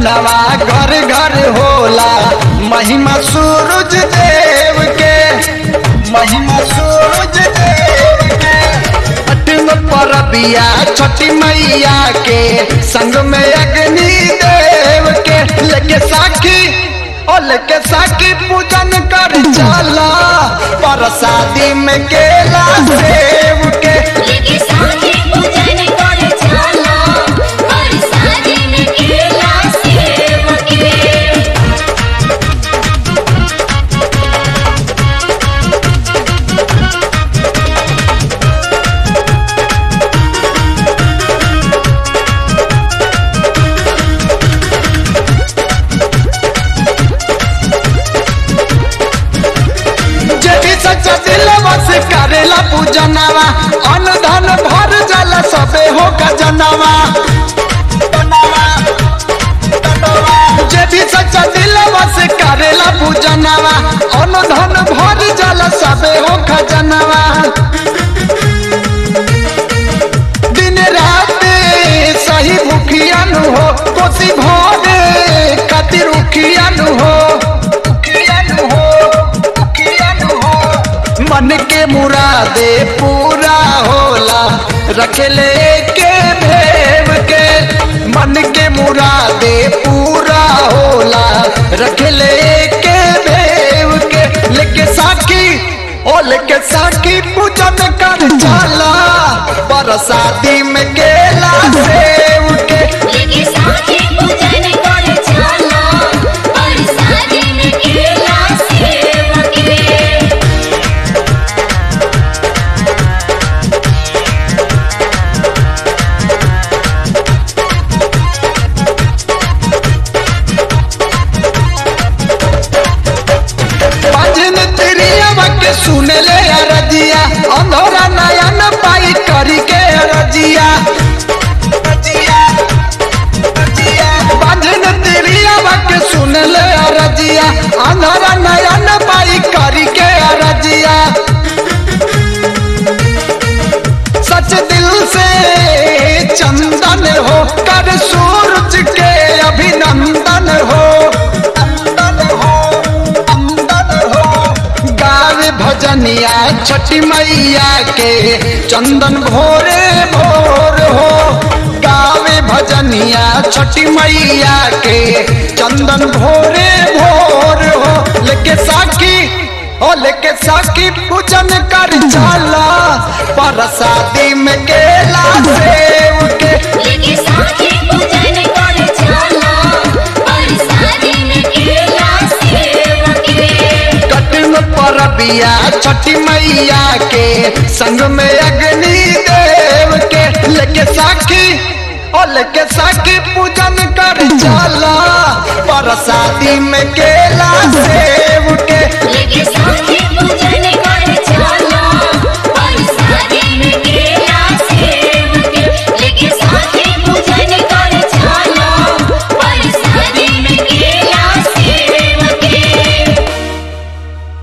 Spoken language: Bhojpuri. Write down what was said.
पूजनवा घर घर होला महिमा सूरज देव के महिमा सूरज देव के अठम परबिया छठी मैया के संग में अग्नि देव के लेके साखी ओ लेके साखी पूजन कर चला परसादी में केला सेव के लेके साथी पूजन कर चला और शादी में केला सेव के जे भी सच्चा दिल बस करेला पूजनवा अन्न धन भर जल सबे हो गजनवा जे भी सच्चा दिल बस करेला पूजनवा अन्न धन भर जल सबे हो खजनवा दिन रात सही भूखियन हो कोसी भोरे खातिर उखियन हो उखियन हो उखियन हो मन के मुरादे पूरा होला रखले के भेव के मन के मुरादे पूरा होला रखले के भेव के लेके साखी ओ लेके साखी पूजन कर चला बरसाती में केला सेव के लेके साथी पूजन कर चला और शादी में केला सेव के भजन तिरिया के सुन ले अरजिया अंधोरा नयन पाई करी के अरजिया भजन तिरिया के सुन ले अरजिया अंधोरा नयन पाई करी के अरजिया सच दिल से चंदन हो कर सूरज के अभिनंदन हो अंदन हो अंदन हो गावे भजनिया छठी मैया के चंदन भोरे भोर हो गावे भजनिया छठी मैया के चंदन भोरे भोर हो लेके साखी ओ लेके साखी पूजन कर चला परसादी में केला सेव के लेके साथी पूजन कर चला और शादी में केला सेव के कटन परबिया छठी मैया के संग में अग्नि देव के लेके साखी ओ लेके साखी पूजन कर चला परसादी में केला सेव के लेके साथी